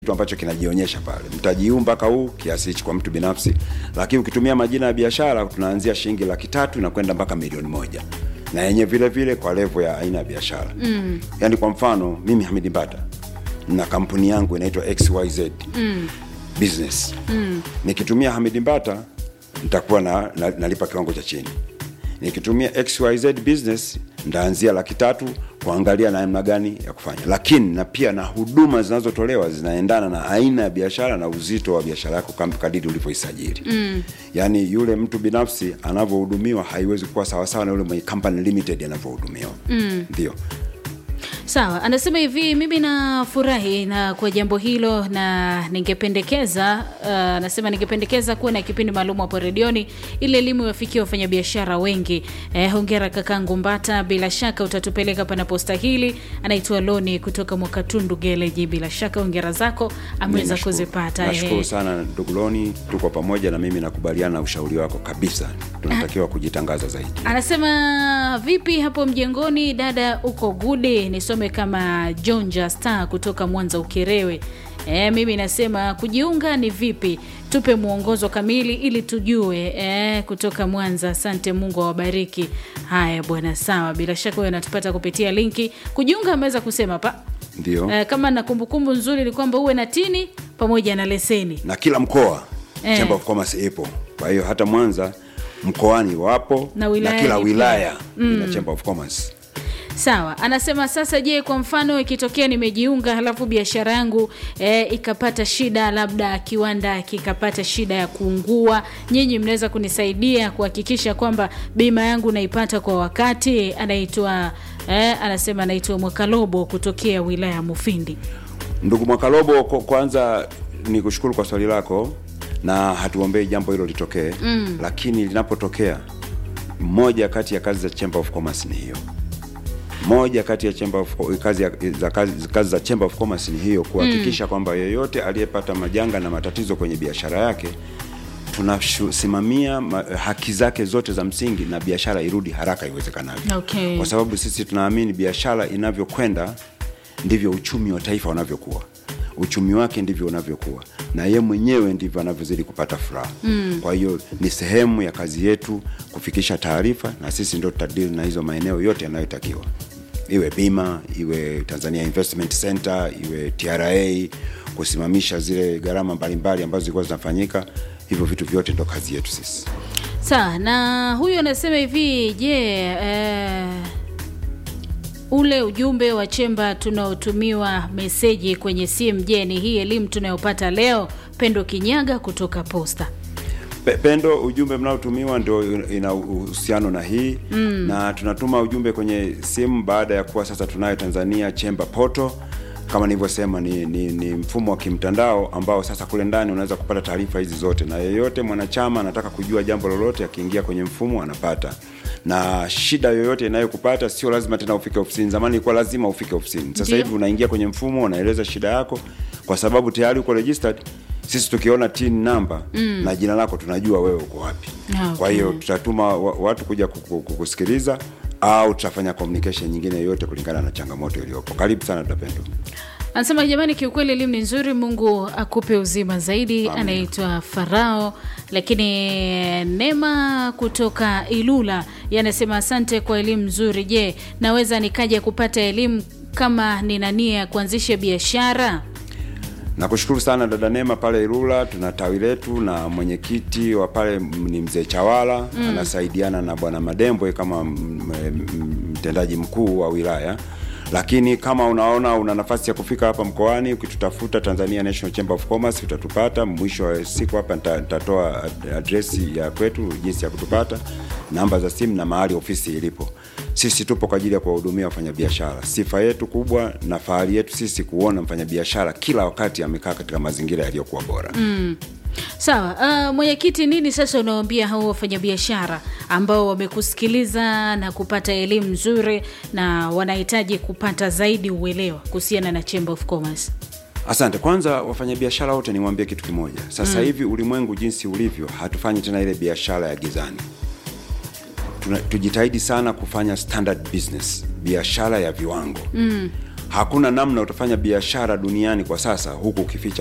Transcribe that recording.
kitu ambacho kinajionyesha pale. Mtaji huu mpaka huu kiasi hichi kwa mtu binafsi, lakini ukitumia majina ya biashara tunaanzia shilingi laki tatu na kwenda mpaka milioni moja na yenye vile vile kwa levo ya aina ya biashara mm. Yaani kwa mfano mimi Hamidi Mbata na kampuni yangu inaitwa XYZ mm. business mm. nikitumia Hamidi Mbata nitakuwa na, na, nalipa kiwango cha chini. Nikitumia XYZ business ndaanzia laki tatu kuangalia namna gani ya kufanya, lakini na pia na huduma zinazotolewa zinaendana na aina ya biashara na uzito wa biashara yako kama kadiri ulivyoisajili. mm. Yaani yule mtu binafsi anavyohudumiwa haiwezi kuwa sawasawa na yule mwenye company limited anavyohudumiwa. Ndio. Sawa, anasema hivi, mimi nafurahi na kwa jambo hilo, na ningependekeza uh, anasema ningependekeza kuwa na kipindi maalum hapo redioni ili elimu iwafikie wafanyabiashara wengi. Eh, hongera kakangu Mbata, bila shaka utatupeleka panapostahili. Anaitwa Loni kutoka Mwakatundu Geleji, bila shaka hongera zako ameweza Nashukuru. kuzipata. Nashukuru eh. sana ndugu Loni, tuko pamoja na mimi nakubaliana na ushauri wako kabisa. Tunatakiwa kujitangaza zaidi. Anasema vipi hapo mjengoni, dada uko gude? Nisome kama Jonja Star kutoka Mwanza Ukerewe. E, mimi nasema kujiunga ni vipi? Tupe mwongozo kamili ili tujue. E, kutoka Mwanza. Asante, Mungu awabariki. Haya bwana, sawa. Bila shaka huyo anatupata kupitia linki kujiunga. Ameweza kusema pa Ndio. e, kama na kumbukumbu nzuri ni kwamba uwe na tini pamoja na leseni. na kila mkoa Eh. Chamber of Commerce ipo. Kwa hiyo hata Mwanza mkoani wapo Na wilayani kila pia. wilaya ina Chamber of Commerce. Sawa, anasema sasa, je, kwa mfano ikitokea nimejiunga halafu biashara yangu e, ikapata shida, labda kiwanda kikapata shida ya kuungua, nyinyi mnaweza kunisaidia kuhakikisha kwamba bima yangu naipata kwa wakati? Anaitwa e, anasema anaitwa Mwakalobo kutokea wilaya ya Mufindi. Ndugu Mwakalobo, kwa- kwanza ni kushukuru kwa swali lako na hatuombei jambo hilo litokee mm. Lakini linapotokea, moja kati ya kazi za Chamber of Commerce ni hiyo moja kati ya chamber of, kazi, ya, za kazi, kazi za Chamber of Commerce ni hiyo kuhakikisha kwamba yeyote aliyepata majanga na matatizo kwenye biashara yake tunasimamia ma- haki zake zote za msingi na biashara irudi haraka iwezekanavyo Okay. kwa sababu sisi tunaamini biashara inavyokwenda ndivyo uchumi wa taifa unavyokuwa uchumi wake ndivyo unavyokuwa na ye mwenyewe ndivyo anavyozidi kupata furaha mm. kwa hiyo ni sehemu ya kazi yetu kufikisha taarifa na sisi ndio tutadili na hizo maeneo yote yanayotakiwa iwe bima iwe tanzania investment center iwe tra kusimamisha zile gharama mbalimbali ambazo zilikuwa zinafanyika hivyo vitu vyote ndo kazi yetu sisi Sawa, na huyu anasema hivi, je, eh, ule ujumbe wa chemba tunaotumiwa meseji kwenye simu, je, ni hii elimu tunayopata leo? Pendo Kinyaga kutoka Posta. Pe- Pendo, ujumbe mnaotumiwa ndio ina uhusiano na hii mm. na tunatuma ujumbe kwenye simu baada ya kuwa sasa tunayo Tanzania Chamber Portal kama nilivyosema ni, ni, ni mfumo wa kimtandao ambao sasa kule ndani unaweza kupata taarifa hizi zote, na yeyote mwanachama anataka kujua jambo lolote, akiingia kwenye mfumo anapata na shida yoyote inayokupata sio lazima tena ufike ofisini. Zamani ilikuwa lazima ufike ofisini, sasa Ndio. hivi unaingia kwenye mfumo, unaeleza shida yako, kwa sababu tayari uko registered. Sisi tukiona tin namba mm. na jina lako tunajua wewe uko wapi. Ah, Kwa okay. hiyo tutatuma wa- watu kuja kuku- kukusikiliza au tutafanya communication nyingine yoyote kulingana na changamoto iliyopo. Karibu sana Dapendo. Anasema jamani, kiukweli elimu ni nzuri, Mungu akupe uzima zaidi. Anaitwa Farao, lakini Nema kutoka Ilula yanasema asante kwa elimu nzuri. Je, naweza nikaja kupata elimu kama nina nia ya kuanzisha biashara? Nakushukuru sana dada Nema pale Ilula, tuna tawi letu na mwenyekiti wa pale m- ni mzee Chawala mm. anasaidiana na bwana Madembwe kama m- m- mtendaji mkuu wa wilaya. Lakini kama unaona una nafasi ya kufika hapa mkoani, ukitutafuta Tanzania National Chamber of Commerce utatupata. Mwisho wa siku hapa nita- nitatoa ad- adresi ya kwetu, jinsi ya kutupata, namba za simu na mahali ofisi ilipo. Sisi tupo kwa ajili ya kuwahudumia wafanyabiashara. Sifa yetu kubwa na fahari yetu sisi kuona mfanyabiashara kila wakati amekaa katika mazingira yaliyokuwa bora. Sawa. Uh, mwenyekiti, nini sasa unawaambia hao wafanyabiashara ambao wamekusikiliza na kupata elimu nzuri na wanahitaji kupata zaidi uelewa kuhusiana na Chamber of Commerce? Asante. Kwanza wafanyabiashara wote niwaambie kitu kimoja. Sasa hivi ulimwengu jinsi ulivyo, hatufanyi tena ile biashara ya gizani. Tuna, tujitahidi sana kufanya standard business, biashara ya viwango mm. hakuna namna utafanya biashara duniani kwa sasa huku ukificha